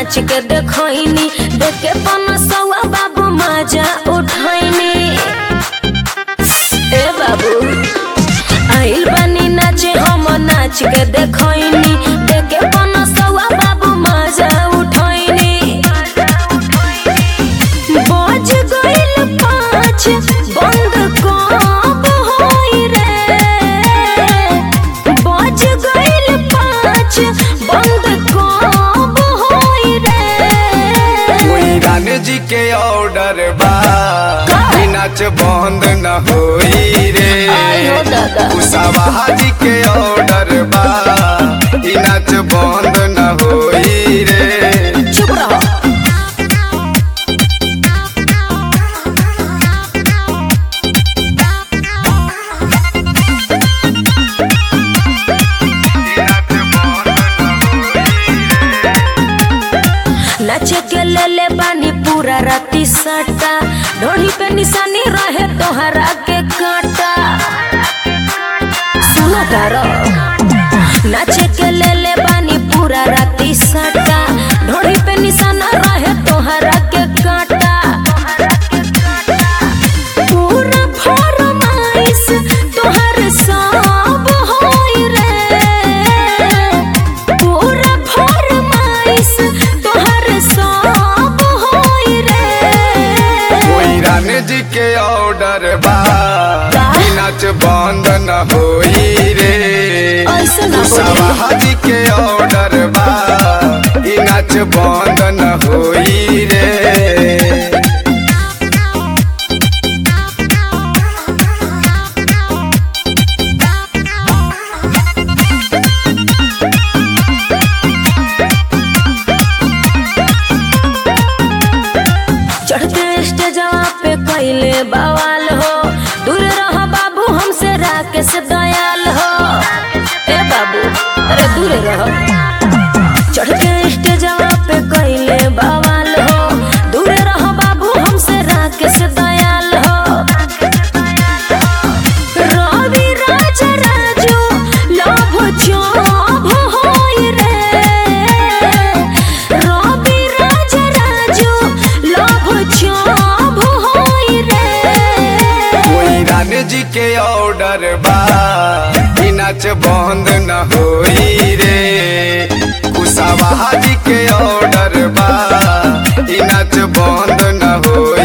नाच के देखनी देख के पनसवा बाबू मजा उठैनी ए बाबू आइल बानी नाचे हम नाच के देखनी देख के पनसवा बाबू मजा उठैनी बज गइल पाँच बंद कब होई रे बज गइल पाँच बंद कब होई रे कोई रानी जी के ऑर्डर बा ई नाच बंद न होई रे आयो दादा। कुशावाहा जी के ऑर्डर बा ई नाच बंद न होई रे चुप रहो नाचे के ले ले बानी पूरा राती सटा ढोली पे निशानी रहे तोहरा के काटा सुनो तारो नाचे के ले ले बानी पूरा राती सटा ढोली पे निशाना रहे तोहरा के काटा पूरा फरमाइश तोहर सब होई रे पूरा फरमाइश तोहर सब होई रे कोई रानी जी के ऑर्डर बा ई नाच बंद न होई रे ऐसे ना बोली। कुशावाहा जी के ऑर्डर बा ई नाच बंद न होई रे चढ़ते स्टेजवा पे कैले बवाल हो दूर रह बाबू हमसे राकेश दयाल हो ए बाबू अरे दूर रह चढ़ते स्टेजवा पे कैले बवाल हो दूर रह बाबू हमसे राकेश दयाल हो रवि राज राजू लभ चोभ होई रे रवि राज राजू लभ चोभ होई रे कोई रानी जी के ऑर्डर बा ई नाच बंद न होई रे कुशावाहा जी के ऑर्डर बा ई नाच बंद न होई